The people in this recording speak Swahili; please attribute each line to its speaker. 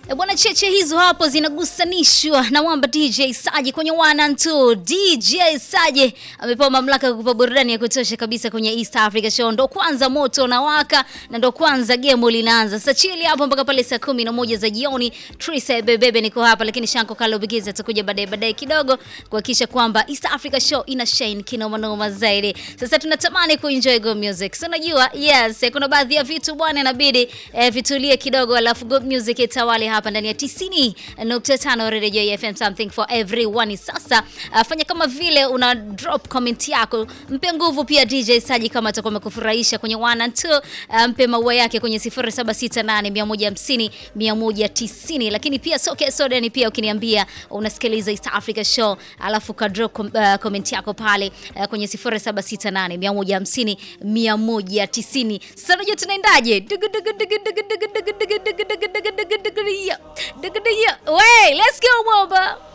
Speaker 1: E bwana, cheche hizo hapo zinagusanishwa na mwamba DJ Saje kwenye one and two. DJ Saje amepewa mamlaka ya kukupa burudani ya kutosha kabisa kwenye East Africa Show. Ndo kwanza moto unawaka na ndo kwanza game linaanza. Sasa chili hapo mpaka pale saa kumi na moja za jioni. Trisa Bebebe niko hapa, lakini Shanko Kalo Bigiza atakuja baadaye baadaye kidogo kuhakikisha kwamba East Africa Show ina shine kinoma noma zaidi. Sasa tunatamani kuenjoy go music. So unajua, yes, kuna baadhi ya vitu bwana inabidi eh, vitulie kidogo alafu go music itawale hapa ndani ya 90.5 Radio FM something for everyone. Sasa uh, fanya kama vile una drop comment yako, mpe nguvu pia DJ Saji kama atakuwa amekufurahisha kwenye 1 and 2, uh, mpe maua yake kwenye 0768 150 190, lakini pia soke soda ni pia ukiniambia unasikiliza East Africa Show alafu ka drop com, uh, comment yako pale uh, kwenye 0768 150 190. Sasa unajua tunaendaje? Dugu, dugu, dugu, dugu, dugu, dugu, dugu, dugu, dugu, dugu, dugu, dugu, dugu, dugu, dugu, dugu, dugu, dugu, dugu. Wait, let's go Mwamba.